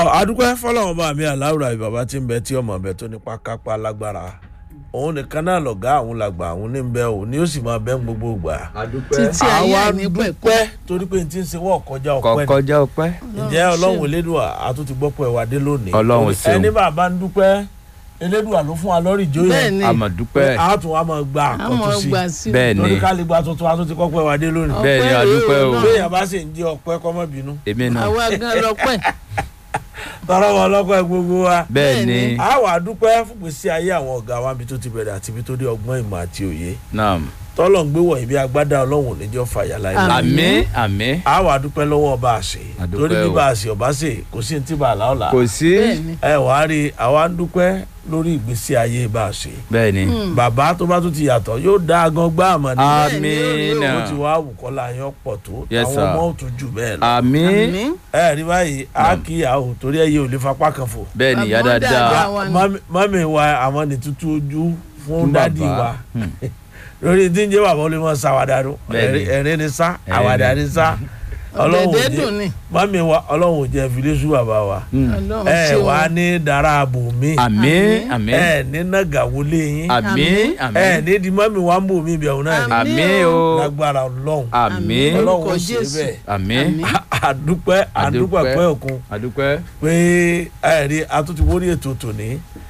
adúpẹ́ fọlọ́wọ́n bá mi aláwùrà àbí bàbá tí ń bẹ tí ọmọ bẹ tó nípa kápá lágbára òun nìkan náà lọ̀gá àwọn làgbà àwọn ní bẹ òun ni ó sì máa bẹ́ ń gbogbo gbà. títí ayé àwa àìní pẹ̀kọ́ dúpẹ́ torí pé n ti ń ṣe wọ́ọ̀ kọjá ọpẹ́ ni kọkọjá ọpẹ́ ǹjẹ́ ọlọ́run elédùà àtúntì gbọ́pọ̀ ẹ̀wà dé lónìí Ọlọ́run ṣeun. ẹni bàbá ń dúpẹ́ elédùà ló fún wa lọ́rì jó bẹ́ẹ̀ yẹn ni àmọ̀dúpẹ́ a tún wa máa gba àmọ́ àkọ́tún sí gbà sí o. bẹ́ẹ̀ ni torí ká lè gba tuntun àtúntì kọ́pọ̀ ẹ̀wà dé lónìí Ọ- bẹ́ẹ̀ ni Ọpẹ́ adúpẹ́ o rèé o. béèyàn bá sì ń jẹ́ ọpẹ́ kọ́mọ́ bínú èmi náà àwa gan lọ́pẹ́ tọrọ wọn lọ́pẹ́ gbogbo wa bẹ́ẹ̀ bẹ́ẹ̀ ni ni. a wà dúpẹ́ fún gbèsè ayé àwọn ọ̀gá wa níbi tó ti bẹ̀rẹ̀ àti ibi tó dé ọgbọ́n ìmọ̀ àti òye naam tọ́lọ̀ ń gbé wọ̀nyí bí agbádá ọlọ́run níjọ́ fàyà láyé àmín àmín a wà dúpẹ́ lọ́wọ́ ọba àṣẹ A dúpẹ́ torí bí o. bá a ṣe ọba ṣe kò sí ní tí bá a là ọ̀la kò sí bẹ́ẹ̀ ni ẹ wà á rí i àwa ń dúpẹ́ lórí ìgbésí ayé bá a ṣe bẹ́ẹ̀ ni bàbá tó bá tún ti yàtọ̀ yóò dá agan gbá àmọ́ ní àmín ó ti wá àwùkọ́lá yẹn pọ̀ tó Yes, àwọn sir. ọmọ ò tún jù bẹ́ẹ̀ lọ àmín àmín ẹ rí báyìí a kì í àwò torí ẹ yé ò lè fapá kan fò bẹ́ẹ̀ ni ìyá Àmọ́ dáadáa dáadáa. wa ni. Mami- mami wa àwọn ní tútù ojú fún Fún dádì bàbá. wa Hmm. lórí tí ń jẹ́ bàbá olè mọ́ sáwádà ló Bẹ́ẹ̀ni. ẹ̀rín ni sá Ẹ̀rín àwàdà ni. ni sá ọlọ́run ò ọ̀dẹ̀dẹ̀ jẹ́ dùn ni mami wa ọlọ́run ò jẹ́ fìlẹ́sù bàbá wa Hmm. ọlọ́run ẹ ṣe wà wọn. ní dara àbò mi àmín àmín ẹ ní nàgàwọlé yín àmín ẹ àmín ní di mami wa ń bò mí bẹ̀rù náà ni Àmín. àmín o lágbára ọlọ́run àmín Ọlọ́run. ọlọ́run ó Orúkọ ṣe Jésù. bẹ́ẹ̀ àmín Àmín. àdúpẹ́ àdúpẹ́ Àdúpẹ́. pẹ́ òkun adúpẹ́ pé ẹ̀rí atúntí wórí ètò tòní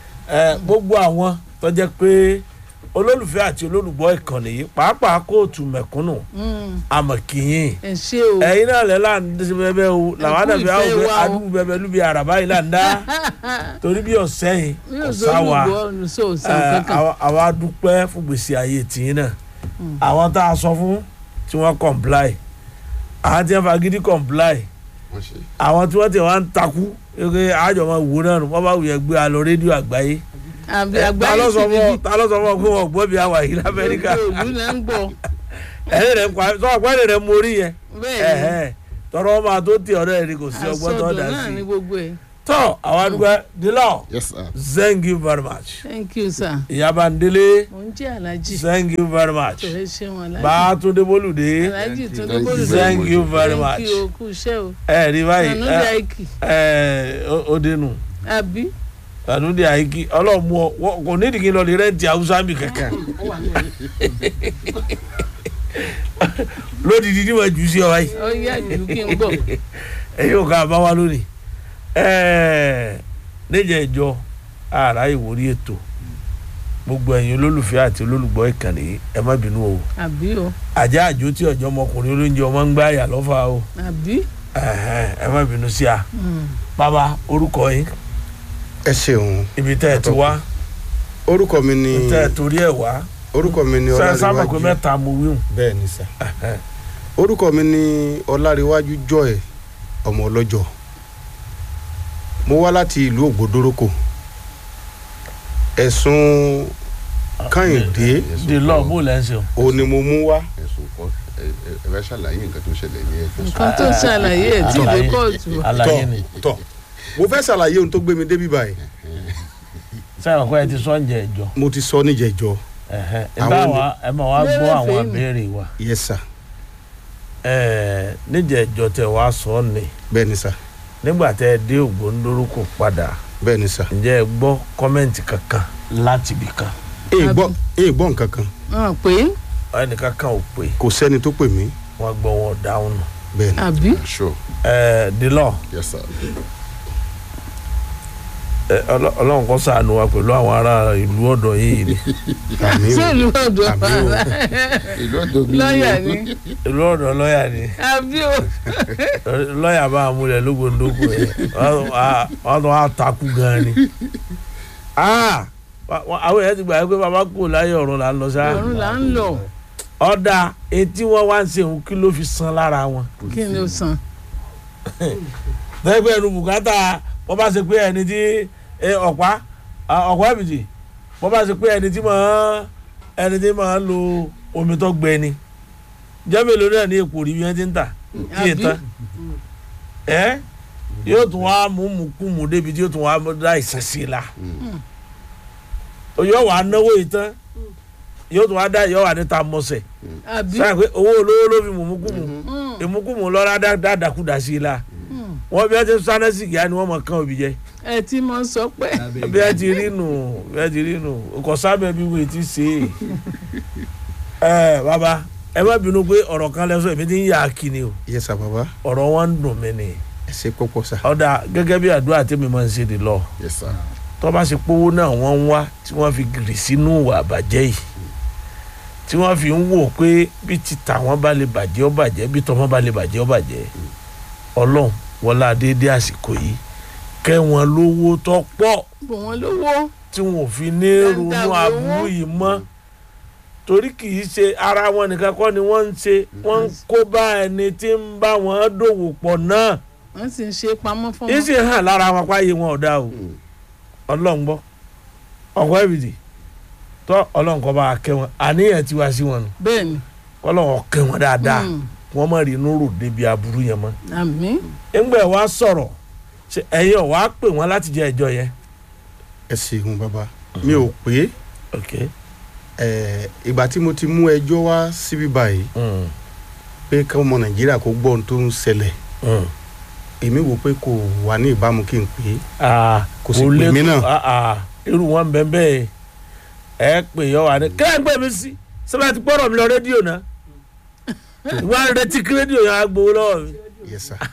ẹ, gbogbo àwọn tó jẹ́ pé olólùfẹ́ àti olólùgbọ́ ìkànnì yìí pàápàá kóòtù mẹ̀kúnnù Mm, àmọ̀kìyìn ẹ ṣe o ẹ̀yin náà lẹ́ là ń dẹ́sẹ̀ bẹ́ẹ̀ o làwọn Ẹ kú àdàbí àwọn ìfẹ́ òfin wa o. adúgbò bẹ́ẹ̀ lúbi àràbá yìí là ń dá torí bí ọ̀sẹ̀ yìí mi ò kò sọ sá wa olùgbọ́ olùsọ òsàn ẹ, kankan àwa- àwa dúpẹ́ fún gbèsè ayé tìyín náà àwọn tá a sọ fún tí wọ́n comply àwọn tí wọ́n fagídí comply wọ́n ṣe àwọn tí wọ́n ti wá ń takú eke àjọ máa wò náà nù wọ́n bá wù yẹn gbé alọ rédíò àgbáyé àbí ta àgbáyé ló sọ ti fún ọ di ta ló sọ fún ọ pé wọn gbọ́ bí a wà yìí lamẹ́ríkà gbogbo òlú náà ń gbọ́ ẹ̀yìn rẹ̀ pa sọ ọ̀pẹ́ rẹ̀ mórí yẹn bẹ́ẹ̀ ni ẹ̀hẹ́ tọrọ ọmọ àtó tí ọ̀rẹ́ rẹ̀ kò sí ọgbọ́n tó àsọdùn dà náà sí ní gbogbo ẹ̀ tọ́ àwọn àdúgbò dílọ yes sir thank you very much thank you sir ìyába ndélé mo ń jẹ́ alájì thank you very much tó ẹ ṣe wọn alájì bàtúndé bólúdé alájì tó ní Thank you. bólúdé thank you very thank much you o kú iṣẹ́ o ẹ rí báyìí ànúdí àìkì ẹ ẹ ó dénú àbí ànúdí àyíkí ọlọ́mú ọ wọ́n- kò nídìí kí n lọ lè rẹ́ǹtì haúsá mi kankan lódìdí ni wọ́n jù sí ọ báyìí ó yá jù kí n gbọ́ ẹ̀yin ò ká bá wa lónìí ẹ̀ẹ́ níjẹ̀ ìjọ ara ìwòrí ètò gbogbo ẹ̀yin olólùfẹ́ àti olólùgbọ́ ìkànnì yìí ẹ má bínú o àbí o àjá àjò tí ọjọ́ ọmọkùnrin olóúnjẹ ọmọ ń gbá àyà lọ́fà o àbí ẹ̀hẹ́n, ẹ má bínú sí a Mm. bàbá orúkọ yín ẹ ṣeun ibi tẹ́ ẹ ti wá orúkọ mi ni tẹ́ ẹ torí ẹ̀ wá orúkọ mi ni sẹ́ sábà pé ọlárẹ̀wájú mẹ́ta mo wíhùn bẹ́ẹ̀ ni sà orúkọ mi ni ọlárẹ̀wájú joy ọmọ ọlọ́jọ́ mo wá láti ìlú ògbódórókò ẹ̀sùn kàyìndé di lọ bó lẹ́ ń ṣe o. òun ni mo mú wá ẹ̀sùn kan ẹ ẹ ẹ fẹ́ ṣàlàyé nǹkan tó ṣẹlẹ̀ ní ẹjọ́ sọ. nǹkan tó ṣàlàyé ẹ̀ tí ìwé kóòtù àlàyé ni tọ mo fẹ́ ṣàlàyé ohun tó gbé mi débi báyìí sẹ́wọ̀n kọ́ ẹ ti sọ ǹjẹ́ ìjọ mo ti sọ níjẹ̀jọ́ ẹ̀hẹ́n, ẹ Àwọn bá ni- wa ẹ máa wá gbọ́ Lérè àwọn fèé mi. àbẹ̀rẹ̀ wa yes sir ẹ̀ẹ́ níjẹ̀ ìjọ tẹ̀ wá sọ ọ́ ni bẹ́ẹ̀ ni sà nígbà tẹ́ ẹ dé ògbóńdórúkọ padà bẹ́ẹ̀ ni sà ǹjẹ́ ẹ gbọ́ kọ́mẹ́ǹtì kankan láti ibì kan èyí gbọ́ èyí gbọ́ nǹkan kan hàn pé ẹnìkan kan ò pé kò sẹ́ni tó pè mí wọ́n gbọ́ wọn dáhùn nù. bẹ́ẹ̀ ni àbí sure ẹ̀ẹ́ dilọ yes sir. ẹ, Ọlọ́- ọlọ́run kó ṣàánú wa pẹ̀lú àwọn ará ìlú ọ̀dọ̀ yìí ni àmì o sẹ́ẹ̀lú ọ̀dọ́ àmì o ìlú ọ̀dọ́ mi lọ́ọ̀yà ni ìlú ọ̀dọ̀ lọ́ọ̀yà ni àbí o lọ́ọ̀yà bá a múlẹ̀ lógondóko yẹn wọ́n wọ́n- wọ́n tún wá takú gan ni. Ah, wa- wa- àwọn èèyàn ti gbà pé bàbá kò láyé ọ̀run là ń lọ sáà ọ̀run là ń lọ ọ̀dà etí wọn wá ń ṣe òun kí ló fi san lára wọn. kí ni ó san lẹ́gbẹ̀ẹ́ ẹnu bùkátà wọ́n bá ṣe pé ẹni tí ẹ, ọ̀pá à, ọ̀pá ẹ̀bìtì wọ́n bá ṣe pé ẹni tí máa ẹni tí máa lo omi tó gbẹ ni jẹ́mẹ̀lò náà ní èpò rí bí wọ́n ti ń tà kí ẹ Àbí? tán ẹ yóò tún wá mú mú kú mú débi tí yóò tún wá dá ìsàn sí i la yóò wá náwó yìí tán yóò tún wá dá yóò wá níta mọ́sẹ̀ àbí sáà pé owó olówó ló fi mú mú kú mú Mm, ìmúkúmù lọ́ra dáadáa kú dà sí i la mm. wọ́n bí wọ́n ti sáná sí ìyá ni wọ́n mọ̀ kán òbí jẹ ẹ ti mọ sọ pé bí wọ́n ti rí nù bí wọ́n ti rí nù kò sábẹ́ bí wọ́n ti ṣe é ẹ bàbá ẹ má bínú pé ọ̀rọ̀ kan lẹ́sọ̀ èmi ti ń yà á kí ni o yes sir baba ọ̀rọ̀ wọn ń dùn mí ni ẹ ṣe pọ́pọ́ sà ọ̀dà gẹ́gẹ́ bí àdúrà tèmi máa ń ṣe dè lọ yes sir tó bá ṣe pówó náà wọ́n ń wá tí wọ́n fi gìrì sínú ìwà àbàjẹ́ yìí tí wọ́n fi ń wò pé bí ti tàwọn bá lè bàjẹ́ ó bàjẹ́ bí tọmọ bá lè bàjẹ́ ó bàjẹ́ ọlọ́run wọlá déédé àsìkò yìí kẹ́ wọn lówó tó pọ̀ bò wọ́n lówó tí wọn ò fi ní ronú Dáadáa aburú owó. yìí mọ́ torí kì í ṣe ara wọn nìkan kọ́ ni wọ́n ń ṣe wọ́n ń kó bá ẹni tí ń bá wọn dòwò pọ̀ náà wọ́n sì ń ṣe pamọ́ fún yìí wọn. sì hàn lára wọn páyé wọn ọ̀dà o ọlọ́run gbọ́ ọ̀kọ́ ẹ̀bìdì tọ́ ọlọ́run kọ́ bá a kẹ́ wọn àníyàn ti wá sí wọn nù bẹ́ẹ̀ ni kọ́lọ́run kẹ́ wọn dáadáa Mm. wọ́n má rí inú rò débi aburú yẹn mọ́ àmín ńgbẹ́ wa sọ̀rọ̀ ṣe ẹ̀yin ọ̀ wá pè wọ́n láti jẹ ẹjọ́ yẹn ẹ ṣeun baba mi ò pé ok ẹ ìgbà tí mo ti mú ẹjọ́ wá síbí báyìí mm. pé kí ọmọ nàìjíríà kó gbọ́ ohun tó ń ṣẹlẹ̀ Mm. èmi wò pé kò wà ní ìbámu kí n pè é Ah, Kò sì kò pè lè- mí náà. ah, ah, irú wọn bẹ́ẹ̀ bẹ́ẹ̀ ẹ pè yọ wà ní kílẹ̀ ń pè mí sí sábà ti gbọ́dọ̀ mi lọ rédíò náà ìwà retí kí rédíò yẹn á gbowó lọ́wọ́ mi yes sir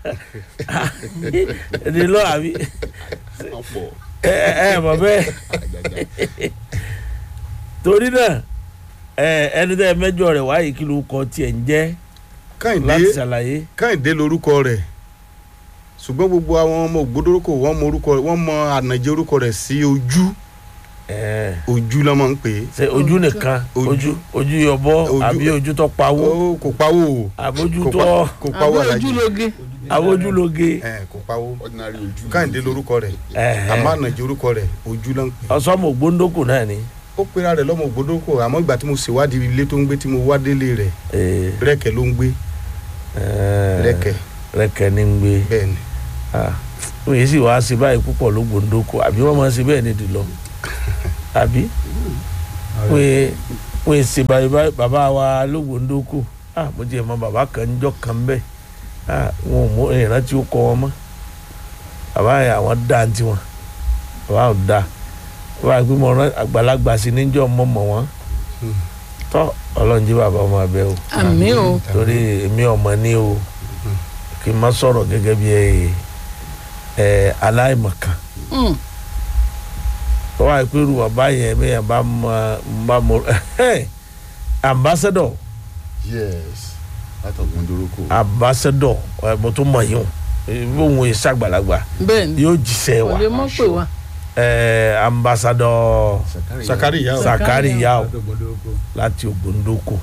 èdè lọ àbí ọ̀pọ̀ ẹ ẹ ẹ mọ̀ bẹ́ẹ̀ àjàjà torí náà ẹ ẹni tẹ́ ẹ mẹ́jọ rẹ̀ wáyé kí ló kọ tiẹ̀ ń jẹ́ káyìndé láti ṣàlàyé káyìndé lorúkọ rẹ̀ ṣùgbọ́n gbogbo àwọn ọmọ ògbódórókò wọ́n mọ orúkọ wọ́n mọ ànàjẹ orúkọ rẹ̀ sí ojú ẹ ojú ló máa ń pè é ṣe ojú nìkan Ojú. ojú ojú yọbọ Ojú. àbí ojú tó pawó ó kò pawó o àbójú kò tó pa- kò pawó àwọn alájí ojúlóge àbójúlóge ẹ kò pawó ordinary ojú káyìndé lorúkọ rẹ̀ àmọ́ ànàjẹ orúkọ rẹ̀ ojú ló ń pè é ọsọmọ ògbóńdókò náà ni ó pera rẹ̀ lọ́mọ ògbódórókò àmọ́ ìgbà tí mo ṣèwádìí ilé tó ń gbé tí mo wá délé rẹ̀ ẹ, rẹ́kẹ̀ ló ń gbé ẹ, rẹ́kẹ̀ rẹkẹ ní ń gbé bẹ́ẹ̀ ni Ah, wọ́n yìí sì wá sí báyìí púpọ̀ lógbóńdókò àbí wọ́n máa ń ṣe bẹ́ẹ̀ ní ìdìlọ àbí wọ́n yìí wọ́n yìí ṣe báyìí báyìí bàbá wa lógbóńdókò ah mo jẹ́ mọ bàbá kan níjọ́ kan bẹ́ẹ̀ ah wọn ò mọ ìrántí ó kọ wọn mọ́ bàbá yẹn àwọn dá ní tiwọn bàbá ò dá bàbá yẹn pé mo rán àgbàlagbà sí níjọ́ mọ́ mọ́ wọn Hmm. tọ́ ọlọ́run jí bàbá ọmọ abẹ́ o àmín o torí èmi ọmọ ní o kí n má sọ̀rọ̀ gẹ́gẹ́ bí ẹ ẹ aláìmọ̀kan Mm. wọ́n wá pé irú bàbá yẹn bẹ́ẹ̀ bá mọ bá mọ ambassador yes látọ̀gbọ́n doroko ambassador ẹ, mo tún mọ̀ yín o bóun ò ṣàgbàlagbà bẹ́ẹ̀ ni yóò jíṣẹ́ kò wa lè mọ̀ pé wa ẹ, ambassador sakari yà ó Sa- Zakari Yao láti Ògbóndókò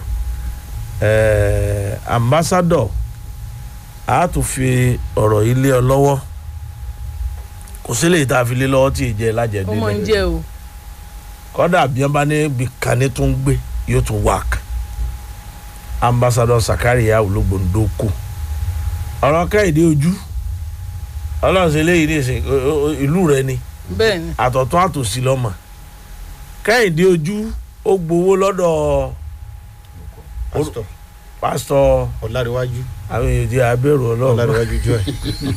ẹ, ambassador a tún fi ọ̀rọ̀ yìí lé ọ lọ́wọ́ kò sí lè tá a fi lé lọ́wọ́ tí ì jẹ́ lájẹ̀dẹ́ ọmọ ń jẹ́ o kọ́dà bí wọ́n bá ní bìkànnì tó ń gbé yóò tún wák ambassadọ Zakari Yao Ògbóndókò ọ̀rọ̀ kẹ́hìndé ojú ọlọ́run ṣe léyìí nìsín o- o- o- ìlú rẹ ni bẹ́ẹ̀ ni àtọ̀tún àtòsí lọ́mọ kẹ́hìndé ojú ó gbowó lọ́dọ̀ pásítọ̀ pásítọ̀ ọ̀làríwájú àwọn èèyàn ti abẹ́rù ọlọ́run ọ̀làríwájú jọ ẹ̀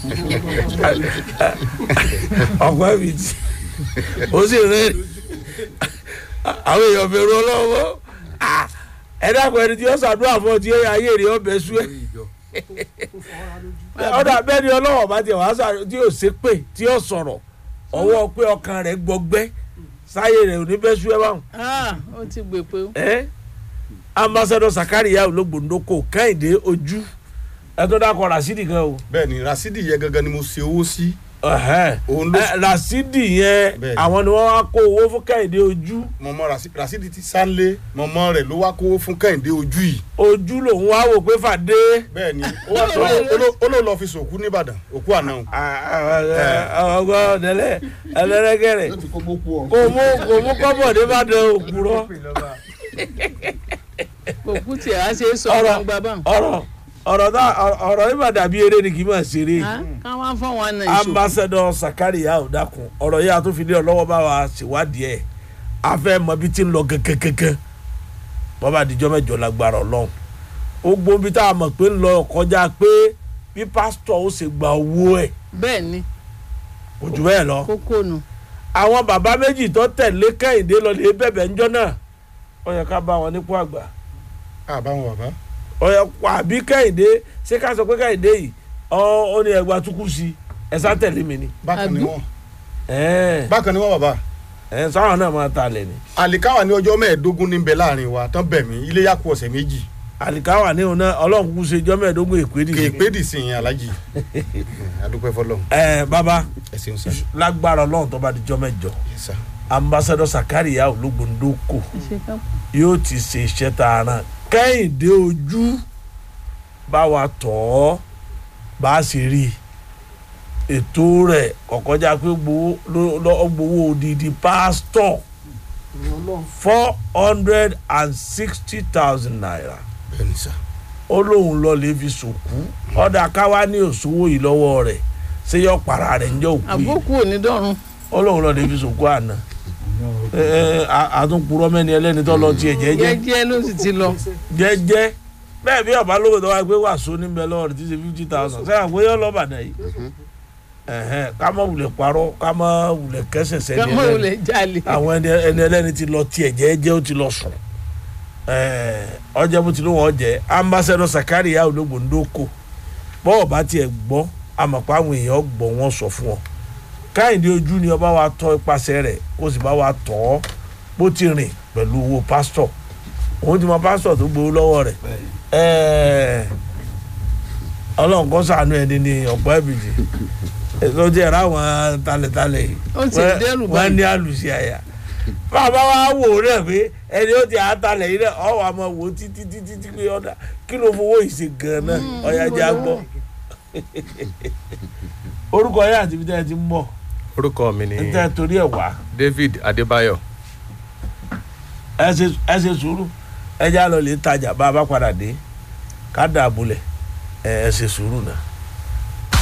ọ̀pọ̀ ẹ̀mí tí ó sì rẹ́ àwọn èèyàn bẹ̀rù ọlọ́wọ́ ẹ dákun ẹni tí ó ṣàdúrà fún ọ tí ayé rẹ̀ ọbẹ̀ sú ẹ ọ̀dà bẹ́ẹ̀ ni ọlọ́wọ́ bá tiẹ̀ wá sàrò tí yóò ṣe pé tí yóò sọ̀rọ̀ ọwọ́ pé ọkàn rẹ̀ gbọgbẹ́ sáyé rẹ̀ ò ní bẹ́ sú ẹ báwọn. Ah, ó ti gbè pé o ẹ ambassadọ Zakari Yao Ògbóndókò Kẹ́hìndé ojú ẹ tó dákọ̀ Rasidi kan o. bẹ́ẹ̀ ni rasidi yẹ gangan ni mo ṣe owó sí Ẹ̀hẹ́n. òun ló Ẹ, Rasidi yẹn Bẹ́ẹ̀ni. àwọn ni wọ́n wá kó owó fún Kẹ́hìndé ojú mọ̀mọ́ Rasi- rasidi ti sálé mọ̀mọ́ rẹ̀ ló wá kówó fún kẹ́hìndé ojú yìí ojú lòun wá wò pé fàdé. bẹ́ẹ̀ ni ó wá sọ ó ló lọ fi sòkú nìbàdàn òkú àná o. ọgbọ́n ọ̀dẹ́lẹ̀ ẹlẹ́rẹ́gẹ̀rẹ̀ yóò ti kó gbókù ọ kò mú kò mú kọ́bọ̀dé bá dẹ òkúrọ́ kò kú tiẹ̀ á ṣe é sọ Ọ̀rọ̀- gbangba báwọn. ọ̀rọ̀ ọ̀rọ̀ náà ọ̀rọ̀ yìí mà dàbí eré ni kì í mà ṣeré. Ah, káwọn fọwọn náà ìṣó ambassadọ Zakari Yao dákun ọ̀rọ̀ yìí àtúnfilé ọlọ́wọ́ bá wa ṣèwádìí ẹ̀ a fẹ́ mọ bí tí ń lọ kẹ́kẹ́kẹ́kẹ́ bọ́bá àdìjọ́ mẹ́jọ lágbára ọlọ́run ó gbóhùn bí tá a mọ̀ pé ń lọ kọjá pé bí pásítọ̀ ó ṣe gba owó ẹ̀ bẹ́ẹ̀ ni kò jù bẹ́ẹ̀ lọ kókó nu àwọn bàbá méjì tó tẹ̀lé kẹ́hìndé lọ lè bẹ̀bẹ̀ ńjọ́ náà ó yẹ ká bá wọn nípò àgbà àbáwọn bàbá ó yẹ kó àbí kẹ́hìndé ṣé ká sọ pé kẹ́hìndé yìí ọ ó ní ẹgbàá túkú sí ẹ sá tẹ̀lé mi ni bákan ni Àbí? wọn ẹ bákan ni wọn bàbá ẹ sáwọn náà máa ta lẹ̀ ni àlìkáwà ní ọjọ́ mẹ́ẹ̀ẹ́dógún níbẹ̀ láàrin wa tán bẹ̀ mí ilé yà kú ọ̀sẹ̀ méjì àlìkáwà ní òun náà ọlọ́run kúkú ṣe jọ́ mẹ́ẹ̀ẹ́dógún ìpèdì kì í pé dì sí yẹn alájì adúpẹ́ fọlọ́ ẹ bàbá ẹ ṣeun sá lágbára ọlọ́run tó bá di jọ́ mẹ́jọ Yes, sir. ambassadọ sakaria ológbòndókò ṣe ká yóò ti ṣe iṣẹ́ tààrà kẹ́hìndé ojú bá wa tọ̀ ọ́ bá a sì rí i ètò rẹ̀ kọ̀kọ́já pé gbowó ló- ló- gbowó odidi pásítọ̀ four hundred and sixty thousand naira bẹ́ẹ̀ni sá ó lóun lọ lè fi sòkú ọ̀dà káwá ní òṣòwò yìí lọ́wọ́ rẹ̀ ṣé yọ para rẹ̀ ń jẹ́ òkú yìí àbókù òní dọ̀run ó lóun lọ lè fi sòkú àná ẹ ẹ a- àtúnpurọ́ mẹ́ni ẹlẹ́ni tó lọ tiẹ̀ jẹ́jẹ́ jẹ́jẹ́ ló sì ti lọ jẹ́jẹ́ bẹ́ẹ̀ bí ọba lówó tó wá pé wàásù níbẹ̀ lọ́wọ́ rẹ̀ ti ṣe fifty thousand sẹ́yìn àpò yọ lọ́bàdàn yìí ẹ̀hẹ́n, ká má wulẹ̀ parọ́ ká má wulẹ̀ kẹsẹ̀ sẹ́ni kámọ́ ò ẹlẹ́ni lè jalè àwọn ẹni ẹni ẹlẹ́ni ti lọ tiẹ̀ jẹ́jẹ́ ó ti lọ sùn ẹ̀ẹ́, ọjọ́ bó ti ló wọ́n jẹ́ ambassador Sakaria Ológbòndókò bọ́ọ̀ bá tiẹ̀ gbọ́ àmọ̀pá àwọn èèyàn gbọ́ wọn sọ fún ọ káyìndé ojú ni ọba wa tọ́ ipasẹ̀ rẹ̀ kó sì bá wa tọ́ ọ bó ti rìn pẹ̀lú owó pásítọ̀ òun ti mọ pásítọ̀ tó gbowó lọ́wọ́ rẹ̀ ẹ̀ẹ́, ọlọ́run kó ṣàánú ẹni ní ọ̀pọ̀ ẹ̀bìjì ló jẹ́ ráwọn talẹ̀talẹ̀ yìí ó ti wọ́n- dẹ́rù wọ́n báyìí ní àlùsí àyà bàbá wa wò ó rẹ̀ pé ẹni ó ti àtàlẹ̀ yìí rẹ̀ ọ̀ wà máa wò ó títí títí tí pé ọ̀dà kí ló fowó ìṣe gan-an náà ọ̀yà jẹ́ àgbọ̀ orúkọ yẹn àti ibi tẹ́ ẹ ti ń bọ̀ orúkọ mi ni ẹ tẹ́ ẹ torí ẹ̀ wá David Adébáyọ̀ ẹ ṣe ẹ ṣe sùúrù ẹ já lọ lè tajà bá a bá padà dé ká dà bulẹ̀ ẹ ẹ ṣe sùúrù náà.